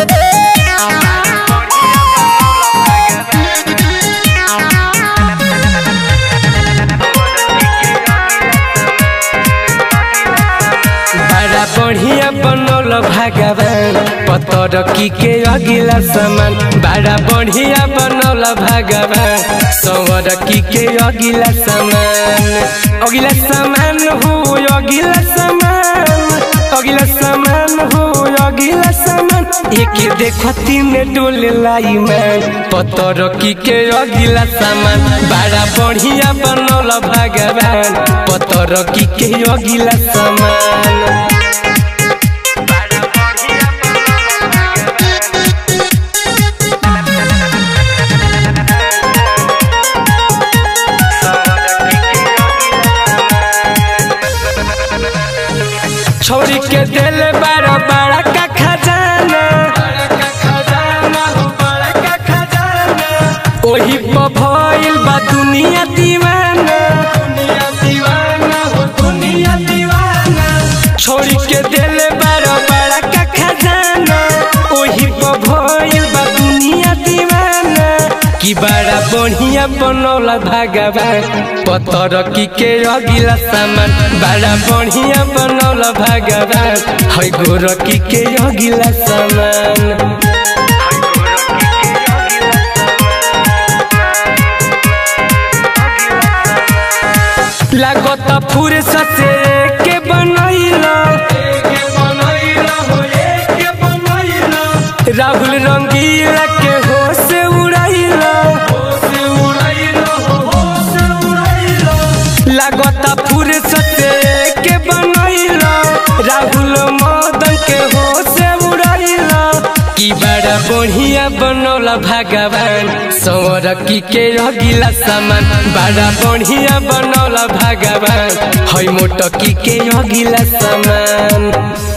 बड़ा बढ़िया बनल भगवान पतर की के अगिला सामान बड़ा बढ़िया बनल भगवान सवर की के अगिला सामान अगिला सामान हो अगिला सामान अगिला सामान हो अगिला सामान एक देखती में डोले लाई मैं पतर की के अगिला सामान बड़ा बढ़िया बनल भगवान पतर की के अगिला सामान छोड़ी के दिल बड़ा बड़ा का खजाना ओही पर भइल बा दुनिया दीवाना छोड़ी के दिल बड़ा बड़ा का खजाना ओही पर भइल बा दुनिया दीवाना कि बड़ा बढ़िया बनौला भगवान पतर की के अगिला सामान बड़ा बढ़िया बनौला भगवान है गोर की के अगिला सामान लागत फूरे ससे के बनैला राहुल रंगीला के होश उड़ैला लागत फूरे ससे के बनैला राहुल मदन के होश उड़ैला की बड़ा बढ़िया बनौला भगवान सौर की के अगिला सामान बड़ा बढ़िया बनौला भगवान है मोटकी के अगिला सामान